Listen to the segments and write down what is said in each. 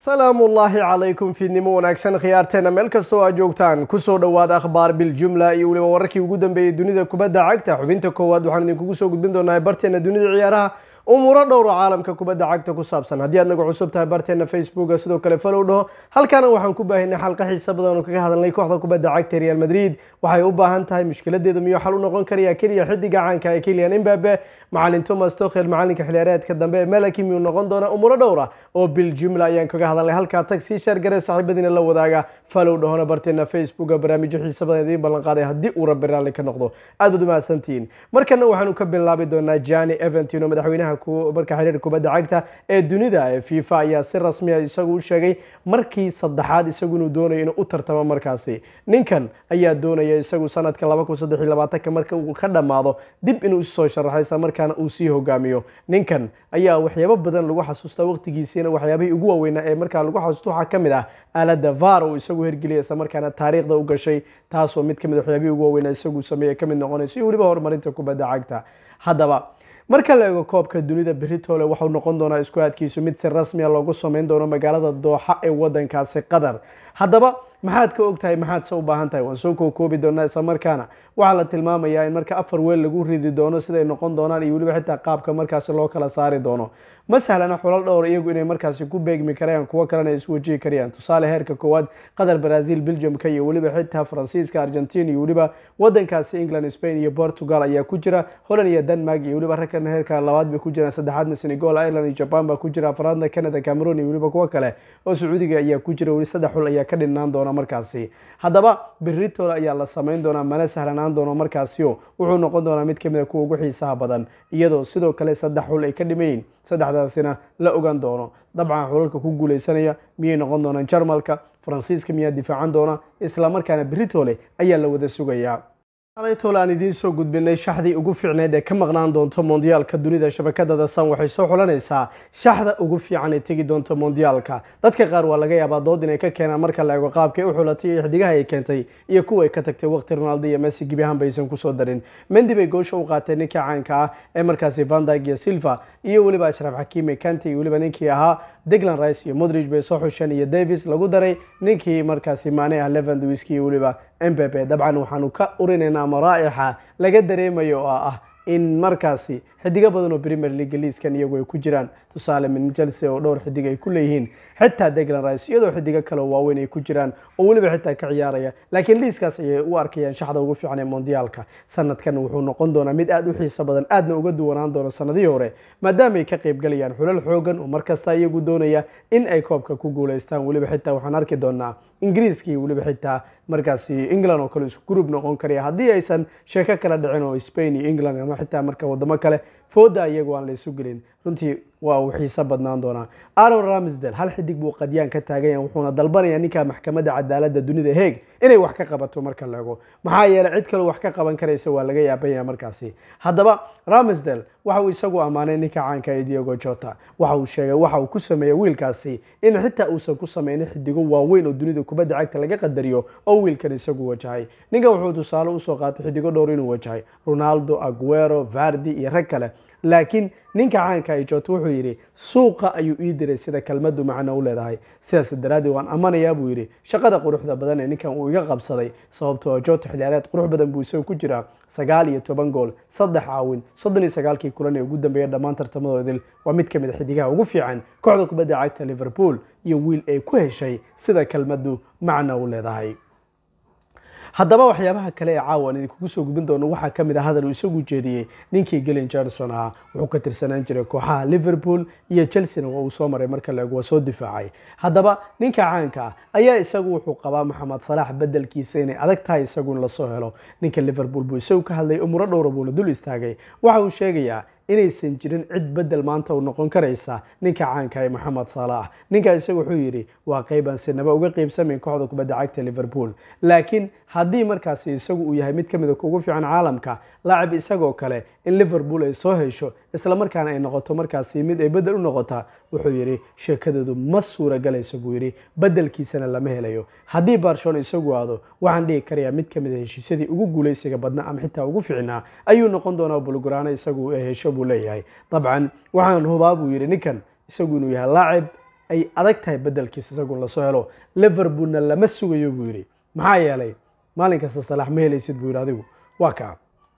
salaamu ullaahi calaykum fiidnimo wanaagsan khiyaarteena meel kastoo aad joogtaan kusoo dhowaada akhbaar biljumla iyo weliba wararkii ugu dambeeyey dunida kubadda cagta xubinta koowaad waxaan idinkugu soo gudbin doonaa barteena dunida ciyaaraha umuuro dhowro caalamka kubadda cagta ku saabsan haddii aad naga cusub tahay barteena facebooka sidoo kale falow dhaho halkaana waxaan ku baahinay xalqa xiisa badan oo kaga hadalnay kooxda kubadda cagta real madrid waxay u baahan tahay mushkiladeeda miyuu xal u noqon karaya keliya xidiga caanka ee kilian imbabe macalin thomas tokhel macalinka xiliyaareedka dambe ee melaki miyuu noqon doona umuuro dhowra oo biljumla ayaan kaga hadalnay halkaa tag sii sheergare saaxiibadiina la wadaaga falow dhahona barteena facebooka barnaamijyo xiisa badan idiin ballan qaaday haddii uu rabbi raalli ka noqdo aad baad umahadsantihiin markana waxaanu ka bilaabi doonaa jani eventino madaxweynaha marka xiriir kubadda cagta ee dunida ee fifa ayaa si rasmiya isagu u sheegay markii saddexaad isagu inuu doonayo inuu u tartamo markaasi ninkan ayaa doonaya isagu sanadka laba kun saddex iyo labaatanka marka uu ka dhammaado dib inuu isoo sharaxo isla markaana uu sii hogaamiyo ninkan ayaa waxyaabo badan lagu xasuustaa waqtigiisiina waxyaabihii ugu waaweynaa ee markaa lagu xasuusto waxaa ka mid ah aalada var uu isagu hergeliyay isla markaana taariikhda u gashay taasoo mid kamid waxyaabihii ugu waaweynaa isagu sameeye kamid noqonayso iyo weliba horumarinta kubadda cagta haddaba marka la eego koobka dunida beritole waxau noqon doonaa isku aadkiisu mid si rasmiya loogu sameyn doono magaalada dooxa ee wadankaasi qatar haddaba maxaad ka ogtahay maxaad se u baahan tahay waan soo kookoobi doonaa isla markaana waxaa la tilmaamayaa in marka afar weel lagu ridi doono siday noqon doonaan iyo weliba xitaa qaabka markaasi loo kala saari doono ma sahlana xulal dhowr iyagu inay markaasi ku beegmi karayaan kuwo kalena iswajihi karayaan tusaale heerka koowaad qatar brazil belgiumka iyo weliba xitaa faransiiska argentina iyo weliba wadankaasi england spain iyo portugal ayaa ku jira holland iyo denmark iyo weliba ragkan heerka labaad bay ku jiraan saddexaadna senegal ireland iyo jaban baa ku jira afraadna canada cameroon iyo weliba kuwo kale oo sacuudiga ayaa ku jira weli saddex xul ayaa ka dhinaan doona markaasi haddaba beritol ayaa la sameyn doonaa mana sahlanaan doono markaasio wuxuu noqon doonaa mid kamid a kuwa ugu xiisaha badan iyadoo sidoo kale saddex xul ay ka dhimayiin saddexdaasina la ogaan doono dabcan xulalka ku guuleysanaya miyay noqon doonaan jarmalka faransiiska miyaa difaacan doona isla markaana beritole ayaa la wada sugayaa tole aan idiin soo gudbinay shaxdii ugu fiicneed ee ka maqnaan doonto mondiyaalka dunida shabakadada san waxay soo xulanaysaa shaxda ugu fiican ee tegi doonto mondiyaalka dadka qaar waa laga yaabaa dood inay ka keenaan marka la eego qaabkay u xulatay iyo xidigaha ay keentay iyo kuwa ay ka tagtay waqti ronaldo iyo messi gebi ahaan baysan kusoo darin mendi bay goosha u qaatay ninkii caanka ah ee markaasi vandag iyo silva iyo weliba ashraaf xakiime kanti iyo weliba ninkii ahaa deglan rice iyo modrig bay soo xusheen iyo davis lagu daray ninkii markaasi maane ah levandwiski iyo weliba mpepe dabcan waxaanu ka urinaynaa maraa'ixa laga dareemayo oo ah in markaasi xidigo badan oo premier league liiskan iyagu ay ku jiraan tusaale min chelsea oo dhowr xidig ay ku leeyihiin xitaa deglan rice iyadoo xidigo kale oo waaweyn ay ku jiraan oo weliba xitaa ka ciyaaraya laakiin liiskaas ayay u arkayaan shaxda ugu fiican ee mondiyaalka sanadkan wuxuu noqon doonaa mid aada u xiiso badan aadna uga duwanaan doono sanadihii hore maadaama ay ka qaybgalayaan xulal xoogan oo markasta iyagu doonaya in ay koobka ku guuleystaan weliba xitaa waxaan arki doonaa ingiriiska iyo weliba xitaa markaasi england oo kale isku group noqon karaya haddii aysan sheeko kala dhicin oo spain iyo england ama xitaa marka wadamo kale fooda iyagu aan la isu gelin runtii waa uu xiiso badnaan doonaa aron ramsdel hal xidig buu qadyaan ka taagan yahay wuxuuna dalbanayaa ninka maxkamadda cadaaladda dunida heeg inay wax ka qabato marka la ego maxaa yeeley cid kaleo wax ka qaban karaysa waa laga yaaban yahay markaasi haddaba ramsdel waxa uu isagu ammaanay ninka caanka ee diogo jota waxa uu sheegay waxa uu ku sameeyey wiilkaasi in xitaa uusan ku sameynin xidigo waaweyn oo dunida kubadda cagta laga qadariyo oo wiilkan isagu wajahay ninkan wuxuu tusaale usoo qaatay xidigo dhowr inuu wajahay ronaldo aguero vardi iyo rag kale laakiin ninka caanka ay jota wuxuu yidhi suuqa ayuu ii diray sida kelmadu macno u leedahay sidaas daraaddeed waan amanayaa buu yidhi shaqada quruxda badan ee ninkan uu iga qabsaday sababtoo jota xiliyaareed qurux badan buu isagu ku jiraa sagaal iyo toban gool saddex caawin soddon iyo sagaalkii kulan ee ugu dambeeya dhammaan tartamadoodil waa mid ka mid a xidigaha ugu fiican kooxda kubadda cagta liverpool iyo wiil ay ku heshay sida kelmadu macno u leedahay haddaba waxyaabaha kale ee caawa aan idinkugu soo gudbin doono waxaa ka mid ah hadal uu isagu jeediyey ninkii gelen johnson ahaa wuxuu ka tirsanaan jiray kooxaha liverpool iyo chelsea-na waa uu soo maray marka la ego waa soo difaacay haddaba ninka caanka ah ayaa isagu wuxuu qabaa maxamed salaax bedelkiisa inay adag tahay isagu in lasoo helo ninka liverpool buu isagu ka hadlay umuro dhowra buuna dul istaagay waxa uu sheegayaa inaysan jirin cid bedel maanta u noqon karaysa ninka caanka ee maxamed saalax ninkaa isagu wuxuu yidhi waa qeybaan sinaba uga qeybsamayn kooxda kubadda cagta liverpool laakiin haddii markaasi isagu uu yahay mid ka mid a kugu fiican caalamka laacib isagoo kale in liverpool ay soo hesho isla markaana ay noqoto markaasi mid ay bedel u noqota wuxuu yidhi sheekadeedu ma suuraгаlayso buu yidhi bedelkiisana lama helayo haddii barcelona isagu aado waxaan dhihi karayaa mid ka mid a heshiisyadii ugu guulaysiga badna ama xitaa ugu fiicnaa ayuu noqon doonaa bulguraano isagu hesho buu leeyahay dabcan waxaan hubaa buu yidhi ninkan isagu inuu yahay laacib ay adag tahay bedelkiisa isagun lasoo helo liverpoolna lama sugayo buu yidhi maxaa yeelay maalin kasta salaax ma helaysid buu yidhi adigu waa kaa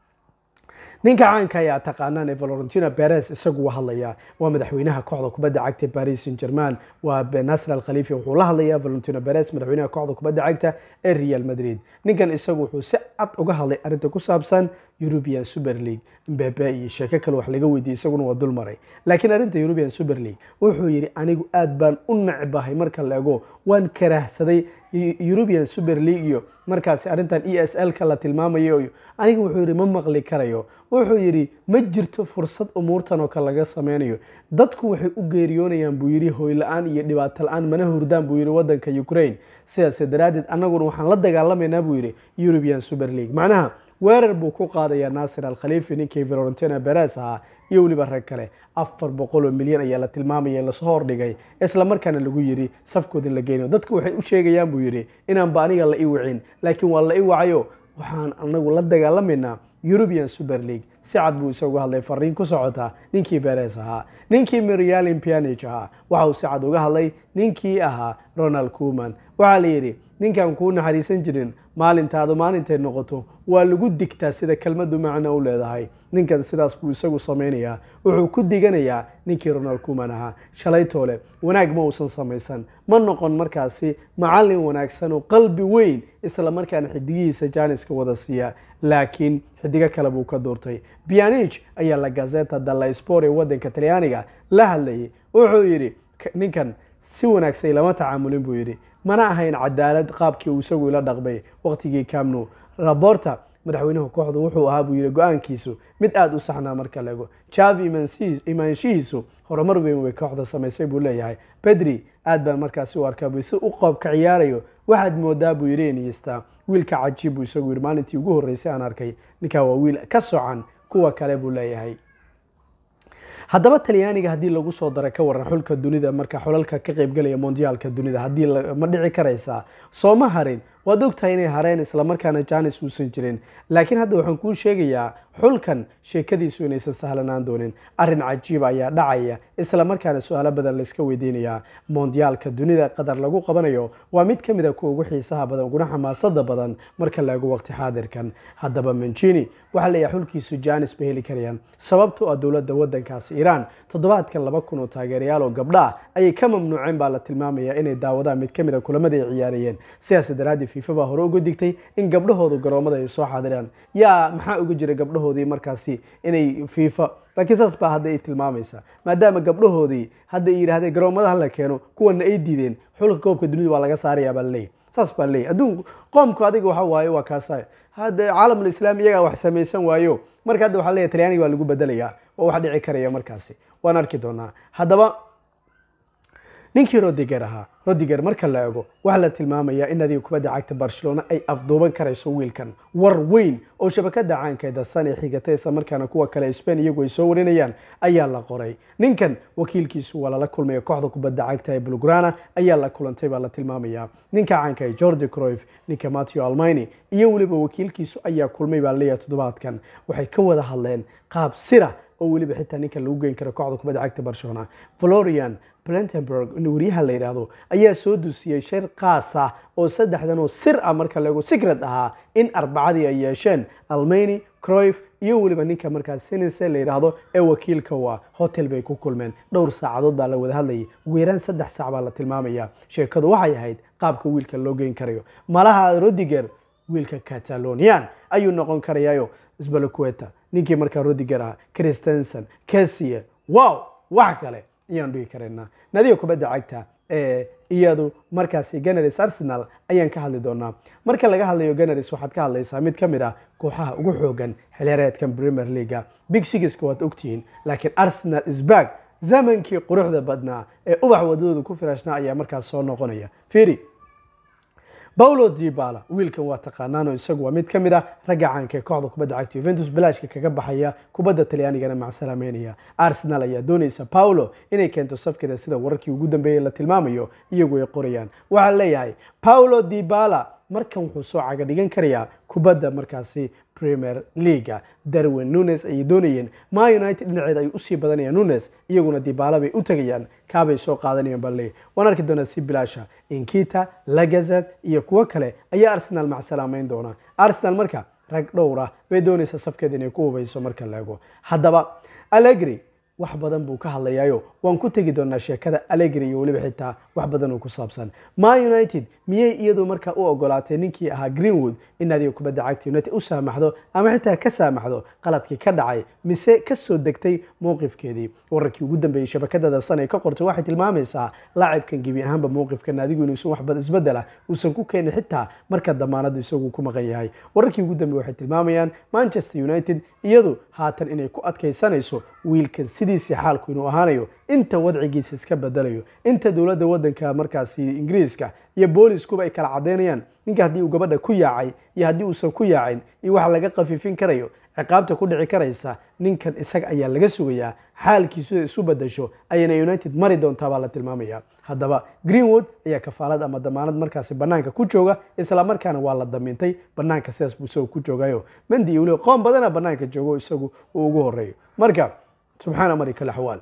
ninka caanka ayaa taqaanaan ee valorentino perez isagu waa hadlayaa waa madaxweynaha kooxda kubadda cagta paris saint german waa nasr al khalifi wuxuu la hadlayaa valentino perez madaxweynaha kooxda kubadda cagta ee real madrid ninkan isagu wuxuu si cad uga hadlay arrinta ku saabsan european super league mbebe iyo sheeko kale wax laga weydiiyey isaguna waa dul maray laakiin arrinta european super league wuxuu yidhi anigu aad baan u necbahay marka la ego waan karaahsaday european super league iyo markaasi arrintan e s l ka la tilmaamayo aniga wuxuu yidhi ma maqli karayo wuxuu yidhi ma jirto fursad umuurtan oo kale laga sameynayo dadku waxay u geeriyoonayaan buu yidhi hoyla-aan iyo dhibaato la-aan mana hurdaan buu yidhi waddanka ukraine sidaas daraaddeed annaguna waxaan la dagaalamaynaa buu yidhi european super league macnaha weerar buu ku qaadayaa naasir al khalifi ninkii valorentino beres ahaa iyo weliba rag kale afar boqol oo milyan ayaa la tilmaamaya in lasoo hordhigay isla markaana lagu yidhi safkood in la geynayo dadku waxay u sheegayaan buu yidhi inaanba aniga la ii wicin laakiin waa la ii wacayo waxaan anagu la dagaalamaynaa european super league si cad buu isagu hadlay fariin ku socota ninkii beres ahaa ninkii mirialin pianich ahaa waxa uu si cad uga hadlay ninkii ahaa ronald kuman waxaa la yidhi ninkaan kuu naxariisan jirin maalintaadu maalintay noqoto waa lagu digtaa sida kelmaddu macno u leedahay ninkan sidaas buu isagu samaynayaa wuxuu ku diganayaa ninkii ronald kuman ahaa shalaytoole wanaag ma uusan samaysan ma noqon markaasi macallin wanaagsan oo qalbi weyn isla markaana xidigihiisa jaaniska wada siiya laakiin xidigo kale buu ka doortay bianich ayaa la gazeta dalla sport ee waddanka talyaaniga la hadlayay wuxuu yidhi ninkan si wanaagsan lama tacaamulin buu yidhi mana ahayn cadaalad qaabkii uu isagu ila dhaqmay waqtigii camno raborta madaxweynaha kooxdu wuxuu ahaa buu yidhi go-aankiisu mid aada u saxnaa marka laego javi imaanshihiisu horumar weyn way kooxda samaysay buu leeyahay bedri aad baan markaasi u arkaa bu si u qoob ka ciyaarayo waxaad moodaa buu yidhi iniysta wiilka cajiib buu isagu yidhi maalintii ugu horreysay aan arkay ninkaa waa wiil ka socan kuwa kale buu leeyahay haddaba talyaaniga haddii lagu soo dara ka waran xulka dunida marka xulalka ka qaybgalaya mondiyaalka dunida haddii ma dhici karaysaa sooma harin waad ogtahay inay hareen islamarkaana janis uusan jirin laakiin hadda waxaan kuu sheegayaa xulkan sheekadiisu inaysan sahlanaan doonin arrin cajiiba ayaa dhacaya islamarkaana su-aalo badan layska weydiinayaa mondiyaalka dunida qadar lagu qabanayo waa mid ka mid a kuwa ugu xiisaha badan uguna xamaasada badan marka la ego waqti xaadirkan haddaba manjini waxaa leeyahay xulkiisu janis bay heli karayaan sababto ah dowladda waddankaasi iiraan toddobaadkan laba kun oo taageerayaal oo gabdha ah ayay ka mamnuuceen baa la tilmaamaya inay daawadaan mid ka mid a kulamada ay ciyaarayeen sidaas daraadii fifa baa hore uga digtay in gabdhahoodu garoomada ay soo xaadiraan yaa maxaa uga jira gabdhahoodii markaasi inay fifa laakiin saas baa hadda ay tilmaamaysa maadaama gabdhahoodii hadda ay yidhahdeen garoomadaha la keeno kuwana ay diideen xulka koobka dunida waa laga saaraya baa laleeyahy saas baa laleeyahy adduunku qoomku adiga waxa waaye waa kaasa hadda caalamul islaam iyagaa wax samaysan waayo marka hadda waxaa leeyahy talyaaniga waa lagu bedelayaa oo wax dhici karaya markaasi waan arki doonaa haddaba ninkii rodiger ahaa rodiger marka la ego waxaa la tilmaamayaa in adiga kubadda cagta barcelona ay afduuban karayso wiilkan war weyn oo shabakada caankeeda san ee xigatay isla markaana kuwa kale spain iyagu ay soo warinayaan ayaa la qoray ninkan wakiilkiisu waa lala kulmaya kooxda kubadda cagta ee bulgrana ayaa la kulantay baa la tilmaamayaa ninka caanka ee georgi croif ninka matthew almini iyo weliba wakiilkiisu ayaa kulmay baa laleeyahay toddobaadkan waxay ka wada hadleen qaab sira oo weliba xitaa ninka lagu geyn karo kooxda kubadda cagta barcelona florian brentenberg waryaha la yidhaahdo ayaa soo dusiyey shir qaas ah oo saddexdan oo sir ah marka laego secret ahaa in arbacadii ay yeesheen almani croif iyo weliba ninka markaas senise la yidhaahdo ee wakiilka u ah hotel bay ku kulmeen dhowr saacadood baa la wada hadlayay ugu yaraan saddex saac baa la tilmaamaya sheekadu waxay ahayd qaabka wiilka loo geyn karayo malaha rodiger wiilka catalonian ayuu noqon karayaayo sbaloqueta ninkii markaa rodiger ah christensen kesie wow wax kale ayaan dhihi karaynaa nadiga kubadda cagta ee iyadu markaasi ganaris arsenal ayaan ka hadli doonaa marka laga hadlayo ganaris waxaad ka hadlaysaa mid ka mid ah kooxaha ugu xoogan xilyareedkan premier leaga big sigiska waad ogtihiin laakiin arsenal isbag zamankii quruxda badnaa ee ubax wadadooda ku firaashnaa ayaa markaas soo noqonaya firi paulo dibala wiilkan waa taqaanaano isagu waa mid ka mid ah ragga caanka ee kooxda kubadda cagta yuventus bilaashka kaga baxaya kubadda talyaanigana macsalaameynaya arsenal ayaa doonaysa paulo inay keento safkeeda sida wararkii ugu dambeeyey la tilmaamayo iyagu ay qorayaan waxaa leeyahay paulo dibala markan wuxuu soo caga dhigan karayaa kubadda markaasi premier leaga darwin nunes ayay doonayeen ma united dhinaceeda ay usii badanayaan nunes iyaguna dibaala bay u tegayaan kaabay soo qaadanayaan balle waan arki doonaa si bilaasha inkita lagazet iyo kuwo kale ayaa arsenal macsalaameyn doona arsenal marka rag dhowr ah bay doonaysaa safkeeda inay ku hubayso marka laego haddaba allegri wax badan buu ka hadlayaayo waan ku tegi doonaa sheekada allegri iyo weliba xitaa wax badan oo ku saabsan ma united miyay iyadu markaa u ogolaatay ninkii ahaa greenwood in naadiga kubadda cagta united u saamaxdo ama xitaa ka saamaxdo qaladkii ka dhacay mise kasoo degtay mowqifkeedii wararkii ugu dambeeyey shabakadada san ee ka qortay waxay tilmaamaysaa laacibkan gebi ahaanba mowqifka naadigu inuusan wax isbedela uusan ku keenin xitaa marka damaanadu isagu ku maqan yahay wararkii ugu dambeeye waxay tilmaamayaan manchester united iyadu haatan inay ku adkaysanayso wiilkan sidiisii xaalku inuu ahaanayo inta wadcigiisa iska bedelayo inta dowladda wadanka markaasi ingiriiska iyo booliskuba ay kala cadeynayaan ninka haddii uu gabadha ku yaacay iyo haddii uusan ku yaacin iyo waxa laga khafiifin karayo ciqaabta ku dhici karaysa ninkan isaga ayaa laga sugayaa xaalkiisu isu bedasho ayayna united mari doontaa baa la tilmaamaya haddaba greenwood ayaa kafaalad ama damaanad markaasi banaanka ku jooga isla markaana waa la damiintay banaanka sidaas buu isagu ku joogayo mendi iyo weliba qoom badana banaanka joogo isagu uu ugu horeeyo marka subxaana mari kale xawaal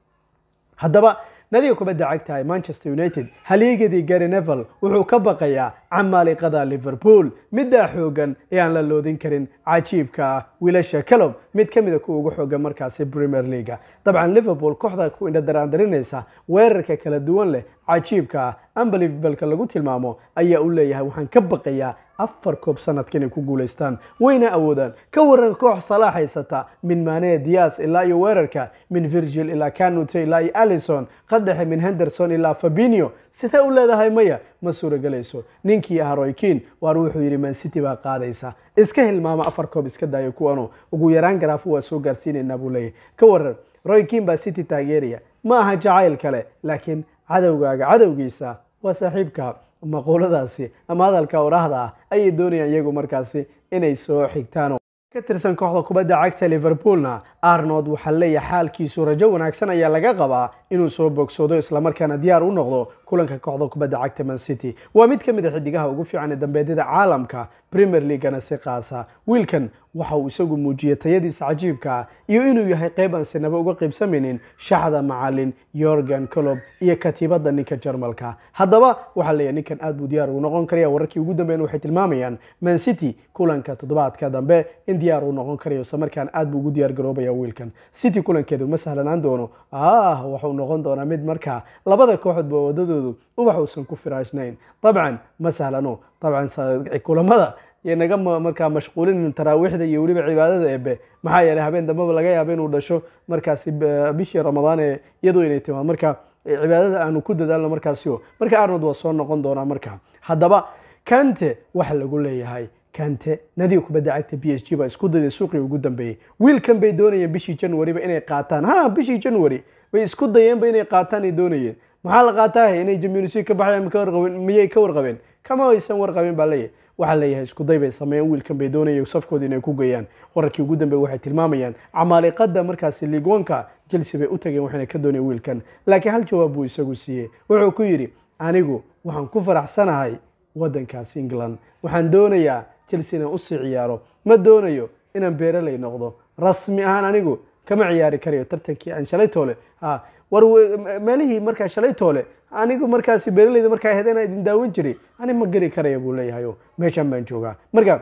haddaba nadiga kubadda cagta ee manchester united halyeegadii gary nevel wuxuu ka baqayaa camaaliqada liverpool middaa xoogan ee aan la loodin karin cajiibka ah wiilasha calob mid ka mida kuwa ugu xoogan markaasi premier leaga dabcan liverpool kooxda ku indhadaraandarinaysa weerarka kala duwan leh cajiibka ah unbelievableka lagu tilmaamo ayaa u leeyahay waxaan ka baqayaa afar koob sanadka inay ku guulaystaan wayna awoodaan ka waran koox salaax haysata min mane dias ilaa iyo weerarka min virgil ilaa canute ilaa iyo allison qadhexe min henderson ilaa fabinio sidee u leedahay maya ma suuragelayso ninkii ah roykin waar wuxuu yidhi mancity baa qaadaysa iska hilmaama afar koob iska daayo kuwanu ugu yaraan garaafo waa soo gaarsiinaynaa buu leeyahy ka waran roykin baa city taageeraya ma aha jacayl kale laakiin cadowgaaga cadowgiisa waa saaxiibka maquuladaasi ama hadalka oraahda ah ayay doonayaan iyagu markaasi inay soo xigtaan ka tirsan kooxda kubadda cagta liverpoolna arnold waxaa leeyahay xaalkiisu rajo wanaagsan ayaa laga qabaa inuu soo bogsoodo islamarkaana diyaar u noqdo kulanka kooxda kubadda cagta man city waa mid ka mid a xidigaha ugu fiican ee dambeedyada caalamka premier leaguana si qaasa wiilkan waxa uu isagu muujiyey tayadiisa cajiibka ah iyo inuu yahay qayb aan sinaba uga qaybsamaynin shaxda macalin yorgan colob iyo katiibada ninka jarmalka haddaba waxaa leeyahay ninkan aad buu diyaar ugu noqon karaya wararkii ugu dambeyn waxay tilmaamayaan man city kulanka toddobaadka dambe in diyaar uu noqon karayo islamarkaan aad buu ugu diyaar garoobaya wiilkan city kulankeedu ma sahlanaan doono ah waxuu noqon doonaa mid markaa labada kooxoodba wadadoodu ubax uusan ku firaashnayn dabcan ma sahlano dabcan kulamada iyo naga markaa mashquulin taraawiixda iyo weliba cibaadada ebe maxaa yeelay habeen dambeba laga yaaba inuu dhasho markaasi bishii ramadaan ee iyadoo inay timaad marka cibaadada aanu ku dadaalno markaasio marka arnold waa soo noqon doonaa marka haddaba kante waxa lagu leeyahay kante nadiga kubadda cagta b s g baa isku dayday suuqii ugu dambeeyey wiilkan bay doonayeen bishii januaryba inay qaataan ha bishii january bay isku dayeenba inay qaataan ay doonayeen maxaa la qaataah inay jamionisi ka baxayaan miyay ka warqabeen kama aysan warqabin baa leeyahay waxaa leeyahay isku day bay sameeyeen wiilkan bay doonayeen safkooda inay ku geeyaan wararkii ugu dambeeye waxay tilmaamayaan camaaliqada markaasi liigwanka chelsea bay u tageen waxayna ka doonayeen wiilkan laakiin hal jawaab buu isagu siiyey wuxuu ku yidhi anigu waxaan ku faraxsanahay waddankaasi england waxaan doonayaa chelsea inaan usii ciyaaro ma doonayo inaan beeraley noqdo rasmi ahaan anigu kama ciyaari karayo tartankii aan shalay toole ha war meelihii markaa shalay toole anigu markaasi beeraleyda markaa hedana idin daawan jiray ani ma geli karaya buu leeyahay o meeshaan baan joogaa marka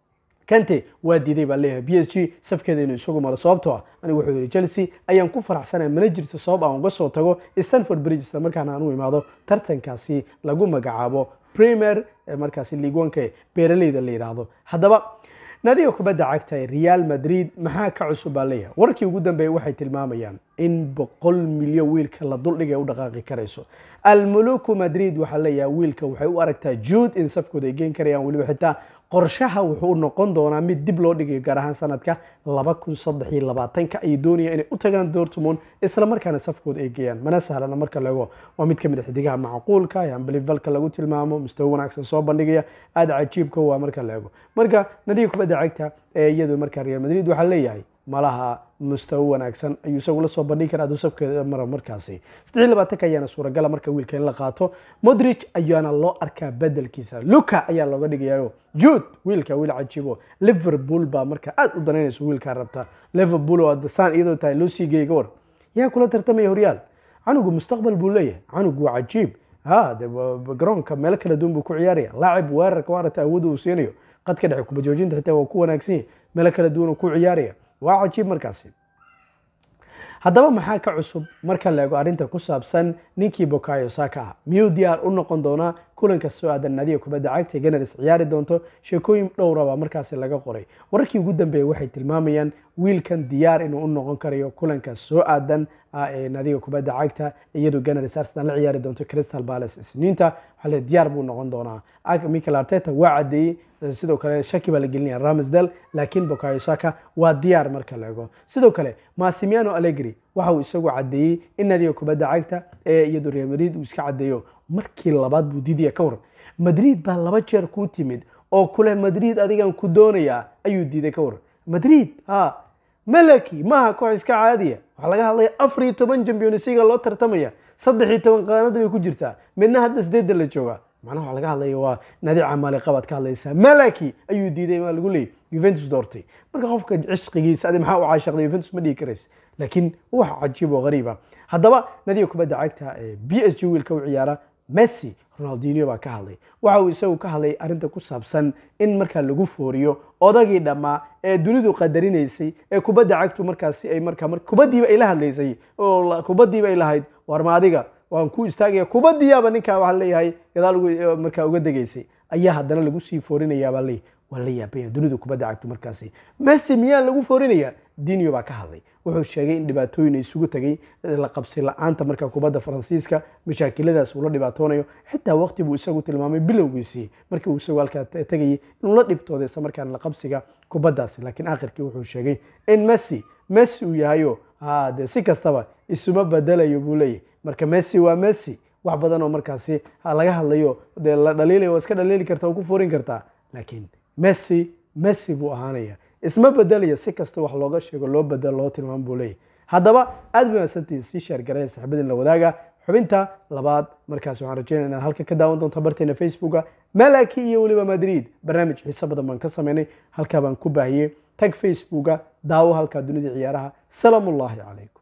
kante waa diiday baa leeyahay b s g safkeeda inuu isagu maro sababtoo ah anigu wuxuu yihi chelsea ayaan ku faraxsanaya mana jirto sabab aan uga soo tago stanford bridge isla markaana aan u imaado tartankaasi lagu magacaabo premier markaasi liigwanka beeraleyda la yidhaahdo haddaba naadiga kubadda cagta ee real madrid maxaa ka cusub baa leeyahay warkii ugu dambeeyey waxay tilmaamayaan in boqol milyan wiilka la duldhigay u dhaqaaqi karayso almuluku madrid waxaa leeyahay wiilka waxay u aragtaa juud in safkooda ay geen karayaan weliba xitaa qorshaha wuxuu noqon doonaa mid dib loo dhigayo gaar ahaan sanadka laba kun saddex iyo labaatanka ayay doonayaan inay u tagaan dortmund isla markaana safkooda ay geeyaan mana sahlana marka laego waa mid ka mid a xidigaha macquulka ee ambelivalka lagu tilmaamo mustawo wanaagsan soo bandhigaya aada cajiibka waa marka la ego marka nadiga kubadda cagta ee iyadu markaa real madrid waxaa leeyahay malaha mustawo wanaagsan ayuu isagu la soo bandhigi karaa hadduu safkeeda mara markaasi saddex iyo labaatanka ayaana suuragala marka wiilka in la qaato modric ayaana loo arkaa bedelkiisa luka ayaa looga dhigayayo jude wiilka wiil cajiibo liverpool baa marka aad u danaynayso wiilkaa rabta liverpool oo saan iyadoo tahay loo sii geeyay gawar yaa kula tartamaya horyaal canugu mustaqbal buu leeyahay canugu waa cajiib ha de garoonka meelo kala duwan buu ku ciyaaraya laacib weerarka waarata awoodda uu siinayo qadka dhexe kuba joojinta xitaa waa ku wanaagsan yahay meelo kala duwan uu ku ciyaaraya waa cajiib markaasi haddaba maxaa ka cusub marka la eego arrinta ku saabsan ninkii bokayo saka ah miyuu diyaar u noqon doonaa kulanka soo aadan nadiga kubadda cagta ee ganars ciyaari doonto sheekooyin dhowraba markaasi laga qoray wararkii ugu dambeeyay waxay tilmaamayaan wiilkan diyaar inuu u noqon karayo kulanka soo aadan ee nadiga kubadda cagta iyadoo ganars arsenal la ciyaari doonto crystal palace isniinta waxaa le diyaar buu noqon doonaa michael arteta waa caddeeyey sidoo kale shaki baa la gelinaya ramsdale laakiin bokayo saka waa diyaar marka la ego sidoo kale massimiano allegri waxa uu isagu caddeeyey in nadiga kubadda cagta ee iyadoo real madrid uu iska caddeeyo markii labaad buu diidaya ka waran madrid baa laba jeer kuu timid oo kule madrid adigan ku doonayaa ayuu diiday ka waran madrid ha malaki maaha koox iska caadiya waxaa laga hadlaya afar iyo toban championsiga loo tartamaya saddex iyo toban qaanada bay ku jirtaa midna hadda sideedda la jooga macnaha waxaa laga hadlaya waa nadi camaali qabaad ka hadlaysaa malaki ayuu diiday maa lagu leeyay juventus doortay marka qofka cishqigiisa adi maxaa u caashaqday juventus ma dhigi karaysa laakiin wax cajiib oo qariiba haddaba nadiga kubadda cagta ee b s g wiilka u ciyaara messi ronaldinho baa ka hadlay waxa uu isagu ka hadlay arrinta ku saabsan in markaa lagu fooriyo odagii dhammaa ee dunidu qadarinaysay ee kubadda cagtu markaasi ay markaa kubaddiiba ay la hadlaysay oo kubaddiiba ay lahayd warma adiga waan ku istaagaya kubaddiyaaba ninkaa waxaa leeyahay gadaal markaa uga degaysay ayaa haddana lagu sii foorinayaabaa leeyahy waa la yaabaya dunidu kubadda cagtu markaasi messi miyaa lagu foorinayaa dinio baa ka hadlay wuxuu sheegay in dhibaatooyin ay isugu tagay la qabsi la-aanta marka kubadda faransiiska mashaakiladaas uu la dhibaatoonayo xitaa waqti buu isagu tilmaamay bilowgiisii markii uu isagu halkaa tegayay inuu la dhibtooday isla markaana la qabsiga kubaddaasi laakiin akhirkii wuxuu sheegay in messi messi uu yahayo ha dee si kastaba isuma bedelayo buu leeyahy marka messi waa messi wax badan oo markaasi laga hadlayo dee la dhaliilaya waa iska dhaliili karta oo ku furin kartaa laakiin messi messi buu ahaanaya isma bedelaya si kasta wax looga sheego loo bedelo loo tilmaamo buu leeyahy haddaba aad bay mahadsantihiin sii sheergaraya saxibadin la wadaaga xubinta labaad markaas waxaan rajeynaya inaad halka ka daawan doonto barteena facebooka malaki iyo weliba madrid barnaamij xiiso badan baan ka sameynay halkaa baan ku baahiyey tag facebooka daawo halkaa dunida ciyaaraha salaamullaahi calaykum